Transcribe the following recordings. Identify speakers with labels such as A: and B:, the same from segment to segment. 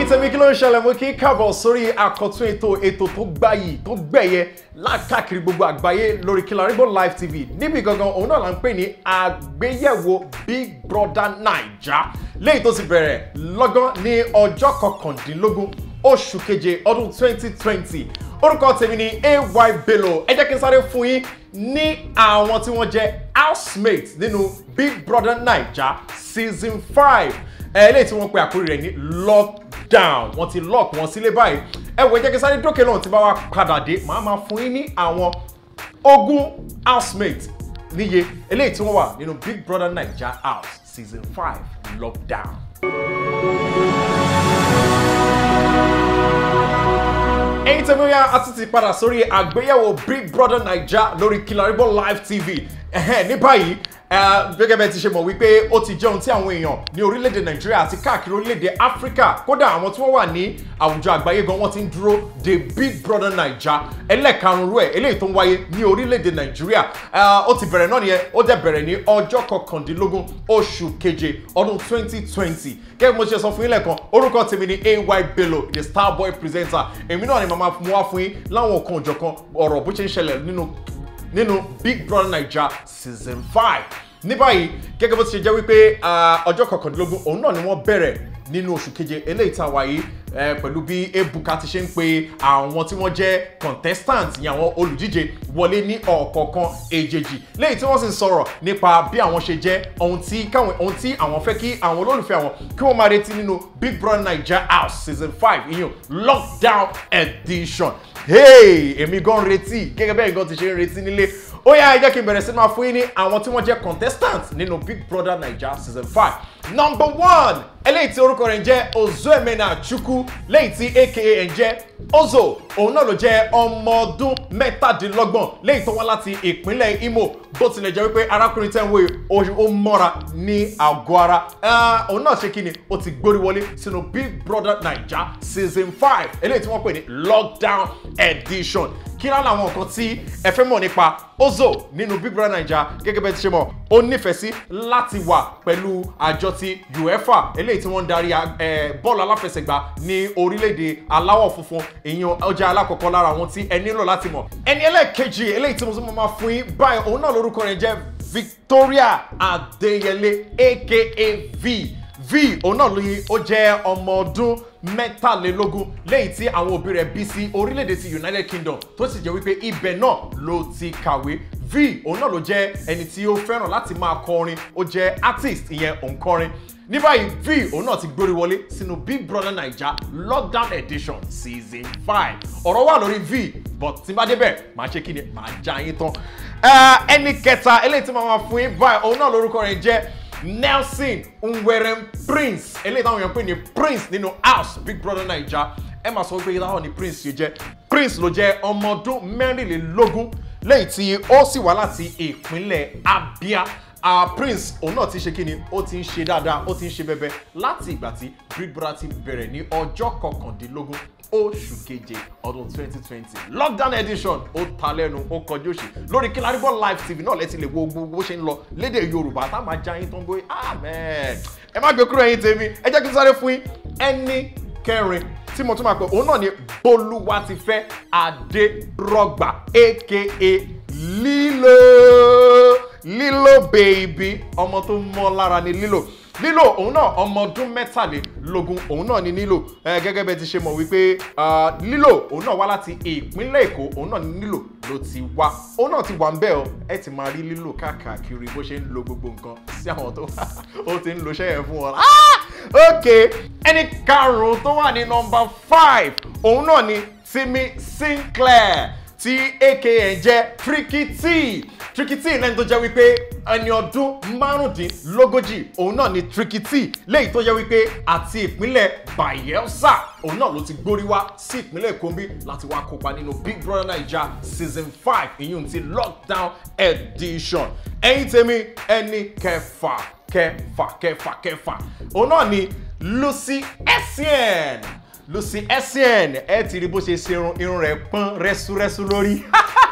A: tèmi kí ló ń ṣẹlẹ̀ mo kí n káàbọ̀ sórí àkọ́tún ètò ètò tó gbáyì tó gbẹ̀yẹ lákàkiri gbogbo àgbáyé lórí Kilarigbo Live TV níbi gangan òun náà là ń pè ní àgbéyẹ̀wò Big Brother Naija léyìí tó ti bẹ̀rẹ̀ lọ́gán ní ọjọ́ kọkàndínlógún oṣù keje ọdún 2020 orúkọ tèmi ni ay bello ẹ jẹ́ kí n sáré fún yín ní àwọn tí wọ́n jẹ́ housemates nínú Big Brother Naija season five eléyìí tí wọ́n pe àkórí rẹ̀ ní lockdown wọ́n ti lock wọn sílé báyìí ẹ wò ẹ jẹ́ kí n sáré dókè náà tí bá wá padà dé màá máa fún yín ní àwọn ogún housemates níye eléyìí tí wọ́n wà nínú Big Brother Naija house season five lockdown. ẹ̀yin tẹ́mi ó yá a tún ti padà sórí àgbéyẹ̀wò Big Brother Naija lórí Kilarigbo Live TV ẹ̀hẹ́n ní báyìí gẹ́gẹ́ bẹ́ẹ̀ ti ṣe mọ̀ wípé ó ti jẹ́ ohun tí àwọn èèyàn ní orílẹ̀-èdè Nàìjíríà àti káàkiri orílẹ̀-èdè Áfíríkà kódà àwọn tí wọ́n wà ní àwùjọ àgbáyé gan wọ́n ti ń dúró de Big Brother Naija ẹlẹ́karùn-ún rẹ̀ eléyìí tó ń wáyé ní orílẹ̀-èdè Nàìjíríà ó ti bẹ̀rẹ̀ náà nìyẹn ó dẹ̀ bẹ̀rẹ̀ ní ọjọ́ kọkàndínlógún oṣù keje ọdún 2020 gẹ́gẹ́ bí mo ṣe sọ fún yín lẹ́ẹ̀kan orúkọ tèmi ni ay bello the star boy presenter èmi náà ni màmá mú wá fún yín láwọn kan òjọ̀kan ọ̀rọ̀ bó ṣe ń ṣẹlẹ̀ nínú nínú Big Brother Naija season five ní báyìí gẹ́gẹ́ bó ti ṣe jẹ́ wípé ọjọ́ kọkàndínlógún òun náà ni wọ́n bẹ̀rẹ̀ nínú oṣù keje eléyìí tá a wáyé pẹ̀lú bí ebuka ti ṣe ń pe àwọn tí wọ́n jẹ́ contestant ní àwọn olùdíje wọlé ní ọ̀kọ̀ọ̀kan èjèèjì léyìí tí wọ́n sì ń sọ̀rọ̀ nípa bí àwọn ṣe jẹ́ ohun tí káwọn ohun tí àwọn fẹ́ kí àwọn olólùfẹ́ àwọn kí wọ́n máa retí nínú Big Brother Naija house season five ìyẹn lockdown edition hey èmi gan retí gẹ́gẹ́ bẹ́ẹ̀ gan ti ṣe ń retí nílé ó yá ẹ jẹ́ kí n bẹ̀rẹ̀ sí máa fún yín ní àwọn tí wọ́n jẹ́ contestant nínú Big Brother Naija season five number one eléyìí tí orúkọ rẹ̀ ń jẹ́ Ozoemena Chukwu léyìí tí aka ẹ̀ ń jẹ́ Ozo òun náà ló jẹ́ ọmọ ọdún mẹ́tàdínlọ́gbọ̀n léyìí tó wá láti ìpínlẹ̀ Imo bó tilẹ̀ jẹ́ wípé arákùnrin tẹ́ ń wo ó mọ́ra ní àgọ́ ara òun náà ṣe kí ni ó ti gbórí wọlé sínú Big Brother Naija season five eléyìí tí wọ́n pè ní lockdown edition kí lá làwọn nǹkan tí ẹ fẹ́ mọ̀ nípa Ozo nínú Big Brother Naija gẹ́gẹ́ bẹ́ẹ̀ ti ṣe mọ̀ ó nífẹ̀ẹ́ sí láti wà pẹ̀lú àjọ ti UEFA eléyìí tí wọ́n ń darí bọ́ọ̀lù aláfẹsẹ̀gbá ní orílẹ̀-èdè aláwọ̀ funfun ìyẹn ọjà alákọ̀ọ́kọ́ lára àwọn tí ẹ nílò láti mọ̀ ẹni ẹlẹ́ẹ̀kejì eléyìí tí mo tún máa fún yín báyìí òun náà lórúkọ rẹ̀ jẹ́ Victoria Adéyẹlé aka V v òun náà lóye ó jẹ́ ọmọ ọdún mẹ́tàlélógún lẹ́yìn tí àwọn òbí rẹ̀ bí sí orílẹ̀-èdè ti United Kingdom tó sì jẹ́ wípé ibẹ̀ náà ló ti kàwé v òun náà ló jẹ́ ẹni tí ó fẹ́ràn láti máa kọrin ó jẹ́ artist ìyẹn òǹkọrin ní báyìí v òun náà ti gbórí wọlé sínú Big Brother Naija lockdown edition season five ọ̀rọ̀ wà lórí v but tí n bá débẹ̀ màá ṣe kí ni màá já yín tán ẹni kẹta eléyìí tí màá máa fún yín báyìí òun náà lórúkọ rẹ̀ jẹ́ Nelson Nwerem Prince eléyìí táwọn èèyàn pè ní Prince nínú house Big Brother Naija ẹ máa sọ pé táwọn ní Prince yìí jẹ́ Prince ló jẹ́ ọmọ ọdún mẹ́rìnlélógún lẹ́yìn tí ó sì wá láti ìpínlẹ̀ Abia uh, Prince òun náà ti ṣe kí ni ó ti ń ṣe dáadáa ó ti ń ṣe bẹbẹ láti ìgbà tí Big Brother ti bẹ̀rẹ̀ ní ọjọ́ kọkàndínlógún oṣù keje ọdún 2020 lockdown edition ó ta lẹ́nu ó kọjú òṣì lórí Kilarigbo Live TV náà lẹ́tí lè wo gbogbo bó ṣe ń lọ lédè Yorùbá tá a máa já yín tó ń gbé amen ẹ má gbé kúrò ẹ̀yin tèmi ẹ jẹ́ kí n sáré fún yín ẹni kẹrin tí mo tún máa pè òun náà ni Bolúwatifẹ́ Adérọ̀gbà aka Lilo Lilo baby ọmọ tó mọ́ lára ni Lilo lílò òun náà ọmọ ọdún mẹ́tàlélógún òun náà ni nílò gẹ́gẹ́ bẹ́ẹ̀ ti ṣe mọ̀ wípé lílò òun náà wá láti ìpínlẹ̀ èkó òun náà ni nílò ló ti wá òun náà ti wà ń bẹ̀ ọ́ ẹ ti máa rí lílò káàkiri bó ṣe ń lo gbogbo nǹkan sí àwọn tó ó ti ń lo iṣẹ́ yẹn fún wọn. ok ẹni karùn-ún tó wà ní nọ́mbà five òun náà ni Timi Sinclair tí aka ẹ̀ jẹ́ Tricky T Tricky T lẹ́ni tó jẹ́ wípé ẹni ọdún márùndínlógójì òun náà ni Tricky T léyìí tó jẹ́ wípé àti ìpínlẹ̀ Bayelsa òun náà ló ti gbórí wá sí ìpínlẹ̀ Kombi láti wá kópa nínú Big Brother Naija season five ìyún ti lockdown edition ẹ̀yin tèmi ẹni kẹfà kẹfà kẹfà kẹfà òun náà ni Lucy Essien Lucy Essien ẹ ti rí bó ṣe ṣe irun irun rẹ̀ pọ́n rẹ́súrẹ́sú lórí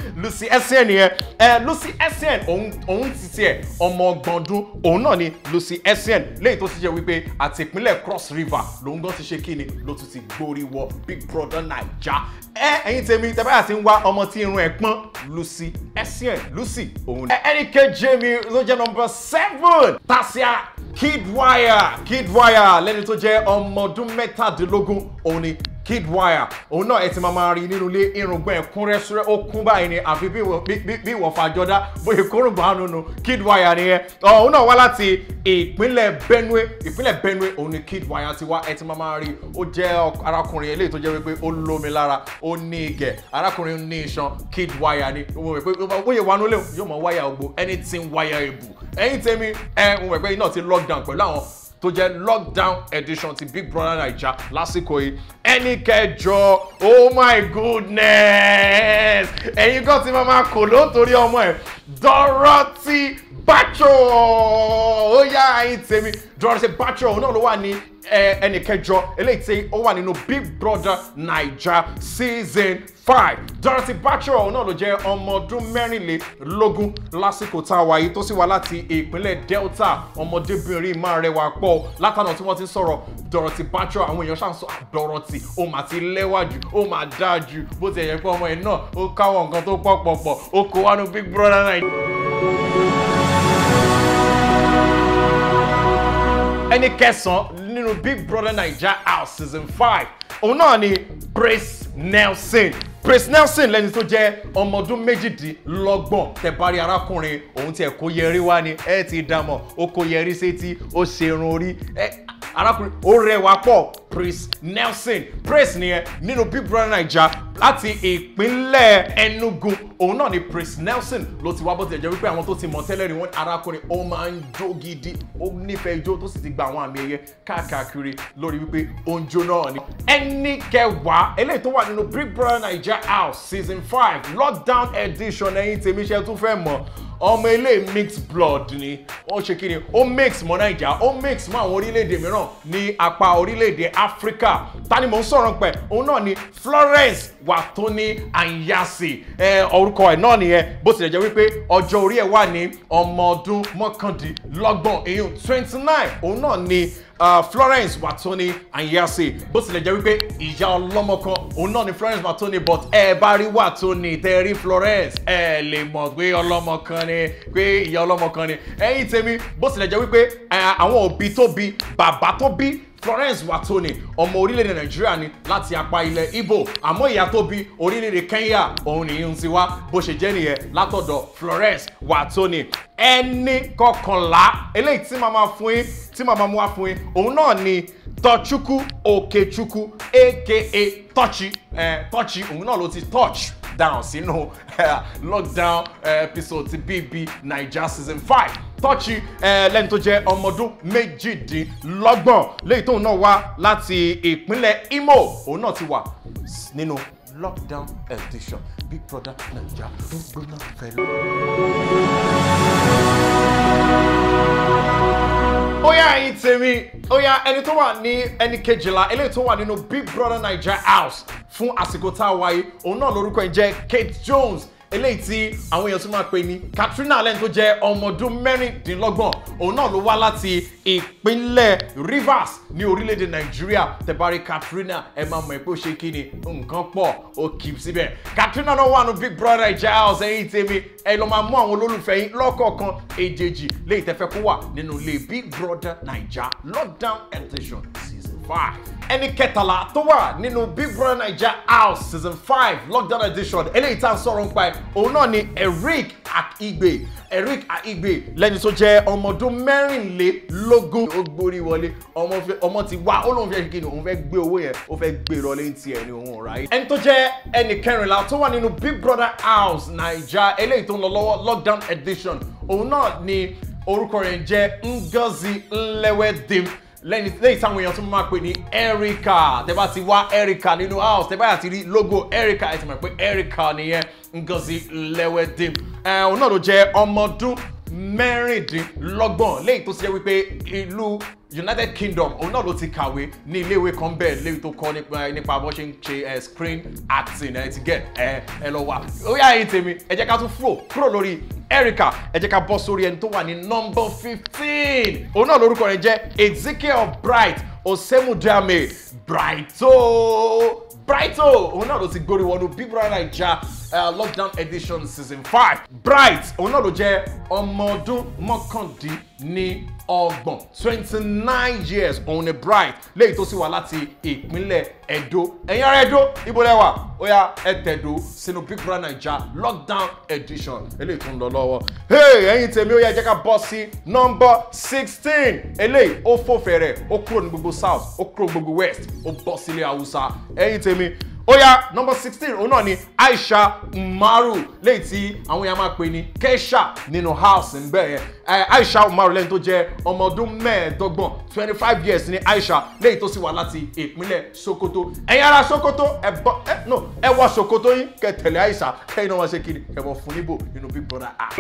A: Lucy Essien nìyẹn ẹ Lucy Essien òun òun ti tiẹ̀ ọmọ ọgbọ̀n ọdún òun náà ni Lucy Essien lẹ́yìn tó ti jẹ́ wípé àti ìpínlẹ̀ Cross River lòun gan ti ṣe kíni ló tún ti gbórí wọ Big Brother Naija ẹ ẹ̀yin tèmi tẹ́báyà ti ń wá ọmọ tí irun ẹ̀ pọ́n Lucy Essien Lucy òun ni. ẹnì kejì mi ló jẹ́ number seven Tasia Kidwire Kidwire lẹ́ni tó jẹ́ ọmọ ọdún mẹ́tàdínlógún òun ni Kidwire òun náà ẹ ti máa máa rí nínú ilé irùngbọ̀n ẹ̀ kún rẹ́súrẹ́ ó kún báyìí ni àfi bí ìwọ- bí- bí- bí ìwọ fàjọdá bóyá kórùngbọ̀n àánú nu Kidwire nìyẹn òun náà wá láti ìpínlẹ̀ Benue ìpínlẹ̀ Benue òun ni Kidwire ti wá ẹ ti máa máa rí ó jẹ́ ọk- arákùnrin eléyìí tó jẹ́ wípé ó lómi lára ó ní igẹ̀ arákùnrin ní iṣan Kidwire ni ó mọ̀ pé bóyá wà nílé yóò mọ̀ wáyà ògbó anything wáyà èbù ẹ̀yin tèmi ẹ mo mọ̀ pé iná ti lockdown pẹ̀lú àwọn tó jẹ́ lockdown edition ti Big Brother Naija lásìkò yìí ẹni kẹjọ oh my goodness ẹ̀yin kan ti máa ma kò ló ń torí ọmọ ẹ̀ Dorothy Bacho ó yá ẹ̀yin tèmi Dorothy Bacho òun náà ló wà ní ẹ, ẹni kẹjọ eléyìí tí ó wà nínú Big Brother Naija season five Dorothy Bacho òun náà ló jẹ́ ọmọ ọdún mẹ́rìnlélógún lásìkò tá a wà yìí tó sì wá láti ìpínlẹ̀ Delta ọmọdébìnrin máa rẹwà pọ̀ látànà tí wọ́n ti ń sọ̀rọ̀ Dorothy Bacho àwọn èèyàn ṣàn sọ "Ah, Dorothy ó mà ti lẹ́wà jù ó mà dáa jù bó ti yẹ pé ọmọ ẹ̀ náà ó káwọn nǹkan tó pọ̀ pọ̀ pọ̀ ó kó wánú Big Brother Naija. ẹni kẹsàn-án nínú Big Brother Naija house season five òun náà ni Praise Nelson Praise Nelson lẹni tó jẹ́ ọmọ ọdún méjìdínlọ́gbọ̀n tẹ̀bárí arákùnrin òun tiẹ̀ kó yẹrí wá ni ẹ ti dàmọ̀ ó kó yẹrí sétí ó ṣerun orí ẹ arákùnrin ó rẹwà pọ̀ Praise Nelson Praise nìyẹn nínú Big Brother Naija láti ìpínlẹ̀ Enugu òun náà ni Praise Nelson ló ti wá bó tilẹ̀ jẹ́ wípé àwọn tó ti mọ̀ tẹ́lẹ̀ rí wọn arákùnrin ó máa ń jó gidi ó nífẹ̀ẹ́ ijó tó sì ti gba àwọn àmì ẹ̀yẹ káàkiri lórí wípé ó ń jó náà ni. ẹni kẹwàá eléyìí tó wà nínú Big Brother Naija house season five lockdown edition ẹ̀yin tèmi ṣe tún fẹ́ mọ̀ ọmọ ilé mixed blood ni ó ṣe kí ni ó mix mọ́ naija ó mix mọ́ àwọn orílẹ̀-èdè mìíràn ní apá orílẹ̀-èdè áfíríkà ta ni mò ń sọ̀rọ̀ pẹ̀ òun náà ni Florence Wàtóní Anyasi ẹ orúkọ ẹ̀ náà nìyẹn bó tilẹ̀ jẹ́ wípé ọjọ́ orí ẹ̀ wà ní ọmọ ọdún mọ́kàndínlọ́gbọ̀n èyí twenty nine òun náà ni uh, Florence Wàtóní Anyasi bó tilẹ̀ jẹ́ wípé ìyá ọlọ́mọ kan òun náà ni Florence Wàtóní but ẹ bá rí Wàtóní tẹ́ rí Florence ẹ lè mọ̀ pé ọlọ́mọ kan ni pé ìyá ọlọ́mọ kan ni ẹ̀yin tèmi bó tilẹ̀ jẹ́ wípé eh, àwọn òbí tó bí bàbá tó bí Florence Watoni ọmọ orílẹ̀-èdè Nàìjíríà ni láti apá ilẹ̀ Igbo àmọ́ ìyá tó bí orílẹ̀-èdè Kenya òun nìyí ń ti wá bó ṣe jẹ́ nìyẹn látọ̀dọ̀ Florence Watoni ẹni kọkànlá eléyìí tí màmá fún yín tí màmá mú wá fún yín òun náà ni Tọ́chukwu Okechukwu aka Tọ́chi Tọ́chi òun náà ló ti touch down sínú lockdown eh, episode ti BB Naija season five tọ́ọ̀chì lẹ́ni tó jẹ́ ọmọdún méjìdínlọ́gbọ̀n léyìí tóun náà wá láti ìpínlẹ̀ Imo òun náà ti wà nínú lockdown edition Big Brother Naija ń gbóná fẹ́lẹ́. ó yá ẹ̀yin tèmi ó yá ẹni tó wà ní ẹni kejìlá eléyìí tó wà nínú Big Brother Naija house fún àsìkò tá a wáyé òun náà lórúkọ ẹ̀ jẹ́ Kate Jones eléyìí tí àwọn èèyàn tún máa pè ní Katrina lẹ́nu tó jẹ́ ọmọ ọdún mẹ́rìndínlọ́gbọ̀n òun náà ló wá láti ìpínlẹ̀ Rivers ní orílẹ̀-èdè Nàìjíríà tẹ̀bárí Katrina ẹ máa mọ̀ pé ó ṣe kí ni nǹkan pọ̀ ó kì í síbẹ̀ Katrina náà wà ní Big Brother Naija house ẹ̀yìn tèmi ẹ lọ máa mú àwọn olólùfẹ́ yín lọ́kọ̀ọ̀kan èjèèjì léyìí tẹ́fẹ́ kó wà nínú ilé Big Brother Naija lockdown edition season five ẹni kẹtàlá tó wà nínú Big Brother Naija house season five lockdown edition eléyìí tá à ń sọ̀rọ̀ nípa ẹ̀ òun náà ni Eric Akigbe Eric Akigbe lẹ́ni tó jẹ́ ọmọ ọdún mẹ́rìnlélógún ó gbórí wọlé ọmọ fẹ́- ọmọ ti wá ó lóun fẹ́ ṣe kí ni òun fẹ́ gbé owó yẹn ó fẹ́ gbé ìrọ̀lẹ́ ní tiẹ̀ ni òun ráyè. ẹni tó jẹ́ ẹni kẹrìnlá tó wà nínú Big Brother house Naija eléyìí tó ń lọ lọ́wọ́ lockdown edition òun náà ni orúkọ rẹ̀ ń jẹ́ Ngozi Nlewedim lẹ́yìn lẹ́yìn táwọn èèyàn tún máa pè ní Erica tẹ́ bá ti wá Erica nínú house tẹ́ bá yà ti rí logo Erica ẹ ti mọ̀ pé Erica nìyẹn Ngozi Nlewedim ẹ̀ òun náà ló jẹ́ ọmọ ọdún mẹ́rìndínlọ́gbọ̀n léyìí tó ṣe jẹ́ wípé ìlú united kingdom òun náà ló ti kàwé ní iléèwé kan bẹ́ẹ̀ léyìí tó kọ́ nípa nípa bó ṣe ń ṣe ẹ screen acting ẹ ti get ẹ ẹ lọ wá ó yá ẹ̀yin tèmi ẹ jẹ́ ká tún fúrò kúrò lórí erica ẹ jẹ́ ká bọ́ sórí ẹni tó wà ní number fifteen òun náà lórúkọ rẹ̀ jẹ́ ezekiel bright osemudame brighto brighto òun náà ló ti gbórí wọnú big brother naija uh, lockdown edition season five bright òun náà ló jẹ́ ọmọ ọdún mọ́kàndínní ọgbọ̀n twenty nine years òun ni bright léyìí tó sì wá láti ìpínlẹ̀ edo ẹ̀yin ará edo ibo lẹ́wà ó yá ẹ tẹ̀dó sínú big brother naija lockdown edition eléyìí tó ń lọ lọ́wọ́ hey ẹ̀yin tèmi ó yá jẹ́ ká bọ́ sí number sixteen eléyìí ó fò fẹ̀rẹ̀ ó kúrò ní gbogbo south ó kúrò ní gbogbo west ó bọ́ sílé haúsá ẹ̀yin tèmi ó yá number sixteen òun náà ni aisha umaru léyìí tí àwọn èèyàn máa pè ní kesha nínú house ń bẹ̀ yẹn aisha umaru lẹ́yìn tó jẹ́ ọmọ ọdún mẹ́ẹ̀ẹ́dọ́gbọ̀n twenty five years ní aisha léyìí tó sì wá láti ìpínlẹ̀ sokoto ẹ̀yin ará sokoto ẹ bọ́ ẹ no ẹ wọ sokoto yín kẹ́ tẹ̀lé aisha kẹ́yìn náà wọ́n ṣe kiri ẹ bọ̀ fún níbò nínú big brother app.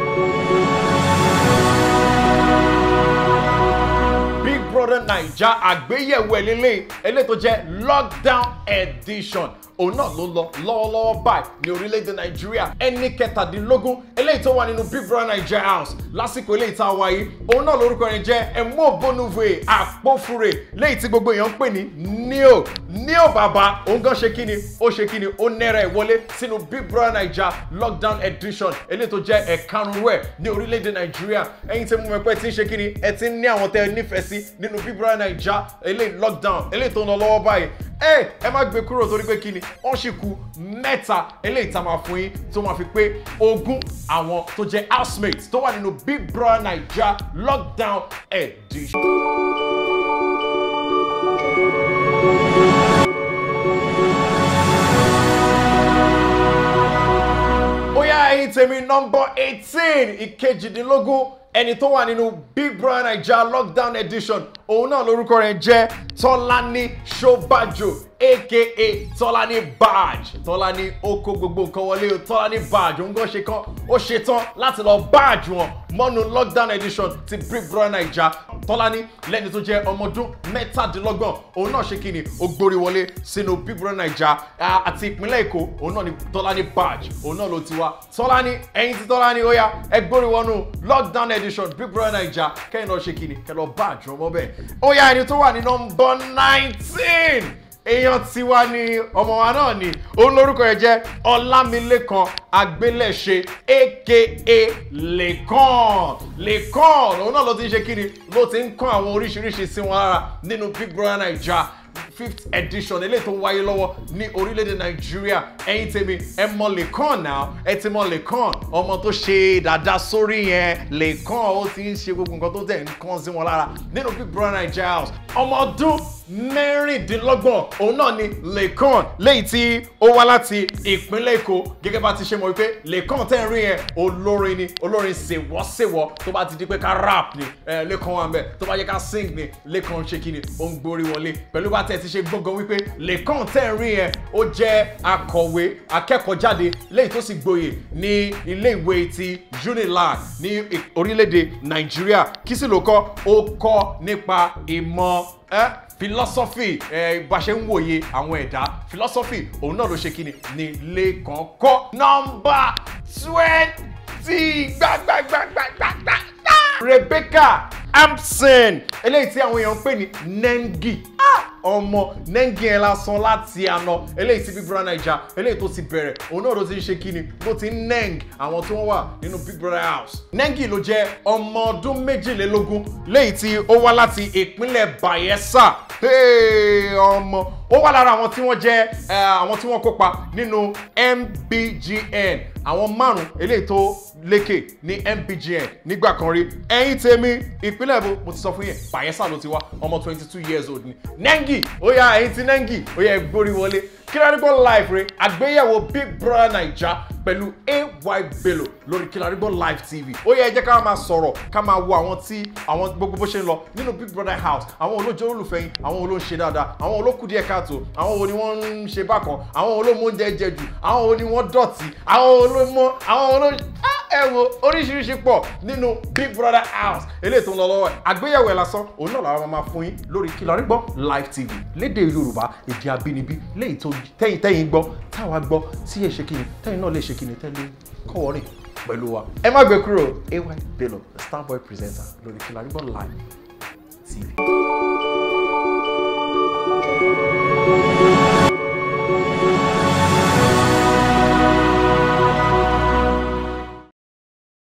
A: big brother naija àgbéyẹ̀wò ẹ̀lẹ́lẹ́ eléyìí tó jẹ́ lockdown edition òun náà ló lọ lọ́wọ́lọ́wọ́ báyìí ní orílẹ̀-èdè nàìjíríà ẹni kẹtàdínlógún eléyìí tó wà nínú big brother naija house lásìkò eléyìí tá a wáyé òun náà lórúkọ rẹ̀ jẹ́ ẹ̀mọ́ bonuve àpòfure léyìí tí gbogbo èèyàn ń pè ní neo neo bàbá òun gan ṣe kíni ó ṣe kíni ó nẹ́rẹ̀ ìwọlé sínú big brother naija lockdown edition eléyìí tó jẹ́ ẹ̀karùn-ún rẹ̀ ní orílẹ̀-èdè nàìjíríà ẹ̀yin tí mo mọ̀ pé tí ń ṣe kíni ẹ ti ń ní àwọn tẹ́ ẹ nífẹ̀ẹ́ sí nínú big brother naija eléyìí lockdown eléyìí tó ń lọ lọ́wọ́ báyìí ẹ ẹ má gbé kúrò torí pé kíni wọ́n sì kú mẹ́ta eléyìí tá a máa fún yín tó máa fi pé ogún àwọn tó jẹ́ housemates tó wà nínú big brother naija lockdown edition. ó yá ẹyin tèmi nọmba eighteen ìkejìdínlógún ẹni tó wà nínú big brother naija lockdown edition òun náà lórúkọ rẹ̀ jẹ́ tọ́lání ṣọ́bàjò aka tọ́lání badge tọ́lání ó kó gbogbo nǹkan wọlé o tọ́lání badge òun gan ṣe kan ó ṣe tán láti lọ badge wọn mọ́nu lockdown edition ti big brother naija tọ́lání lẹ́ni tó jẹ́ ọmọ ọdún mẹ́tàdínlọ́gbọ̀n òun náà ṣe kí ni ó gborí wọlé sínú big brother naija àti ìpínlẹ̀ èkó òun náà ni tọ́lání badge òun náà ló ti wá tọ́lání ẹ̀yin tí tọ́lání ó yá ẹ gbórí wọnú lockdown edition big brother naija kẹ́yìn náà ṣe kí ni kẹ́ lọ badge ọmọ bẹ́ẹ̀ ó yá ẹni tó wà ní nọmba nineteen èèyàn tiwa ni ọmọ wa náà ni òun lórúkọ rẹ̀ jẹ́ ọlámilékan agbélẹ̀ṣe aka lẹ́kàn lẹ́kàn òun náà ló ti ń ṣe kíni ló ti ń kọ́ àwọn oríṣiríṣi sí wọn lára nínú big brother naija fifth edition eléyìí tó wáyé lọ́wọ́ ní orílẹ̀-èdè nàìjíríà ẹ̀yin tèmi ẹ mọ lẹ́kàn náà ẹ ti mọ lẹ́kàn ọmọ tó ṣe dáadáa sórí yẹn lẹ́kàn ó ti ń ṣe gbogbo nǹkan tó tẹ̀ ń kàn sí wọn lára nínú big brother naija house ọmọ ọdún mẹ́rìndínlọ́gbọ̀n òun náà ni lẹ́kàn léyìí tí ó wá láti ìpínlẹ̀ èkó gẹ́gẹ́ bá ti ṣe mọ̀ wípé lẹ́kàn tẹ́ ń rí yẹn olórin ni olórin ṣèwọ́ṣèwọ́ tó bá ti di pé ká rap ni lẹ́kàn wà ń bẹ̀ tó bá yẹ ká sing ni lẹ́kàn ṣe kí ni ó ń gborí wọlé pẹ̀lú bá tẹ̀ ti ṣe gbọ́ngàn wípé lẹ́kàn tẹ́ ń rí yẹn ó jẹ́ akọ̀wé akẹ́kọ̀ọ́jáde léyìí tó sì gboyè ní ilé ìwé ti unilag ní orílẹ̀-èdè nàìjíríà kí sì ló kọ́ ó kọ́ nípa ìmọ̀ ẹ́ philosophy ẹ bá ṣe ń wòye àwọn ẹ̀dá philosophy òun náà ló ṣe kíni ní lẹ́kàn kọ́ nọ́mbà twenty gbàgbàgbàgbàgbà Rebecca Hampson eléyìí tí àwọn èèyàn ń pè ní Nengi ọmọ Nengi yẹn lásán láti àná eléyìí tí Big Brother Naija eléyìí tó ti bẹ̀rẹ̀ òun náà ló ti ń ṣe kíni ló ti ń neng àwọn tí wọ́n wà nínú Big Brother house Nengi ló jẹ́ ọmọ ọdún méjìlélógún léyìí tí ó wá láti ìpínlẹ̀ Bayelsa ọmọ ó wà lára àwọn tí wọ́n jẹ́ àwọn tí wọ́n kópa nínú MBGN àwọn márùn eléyìí tó lékè ní MBGN nígbà kan rí ẹ̀yin tèmi ìpínlẹ̀ èbó mo ti sọ fún yẹn Bayelsa ló ti wá ọmọ twenty two years old ni Nengi ó yá ẹ̀yin tí Nengi ó yá gbórí wọlé kílárígbọ́ live rẹ àgbéyẹ̀wò Big Brother Naija pẹ̀lú AY Bello lórí kílárígbọ́ live TV ó yẹ ẹ jẹ́ ká máa sọ̀rọ̀ ká máa wo àwọn tí àwọn gbogbo bó ṣe ń lọ nínú Big Brother house àwọn olójó olùfẹ́ yín àwọn olóń ṣe dáadáa àwọn olókù díẹ̀ káàtó àwọn wo ni wọ́n ń ṣe bákan àwọn olómọ oúnjẹ jẹ jù àwọn wo ni wọ́n dọ̀tí àwọn olómọ àwọn olóń ẹ wo oríṣiríṣi pọ̀ nínú big brother house eléyìí tó ń lọ lọ́wọ́ ẹ̀ àgbéyẹ̀wò ẹ̀ lásán òun náà làwọn máa fún yín lórí kí la rí gbọ́ live tv lédè yorùbá èdè abínibí léyìí tó tẹ́yìn tẹ́yìn gbọ́ táwa gbọ́ tí ẹ ṣe kíni tẹ́yìn náà lè ṣe kíni tẹ́lẹ̀ kọ́wọ́rìn pẹ̀lú wa ẹ má gbé kúrò ay bello the starboy presenter lórí kí la rí gbọ́ live tv.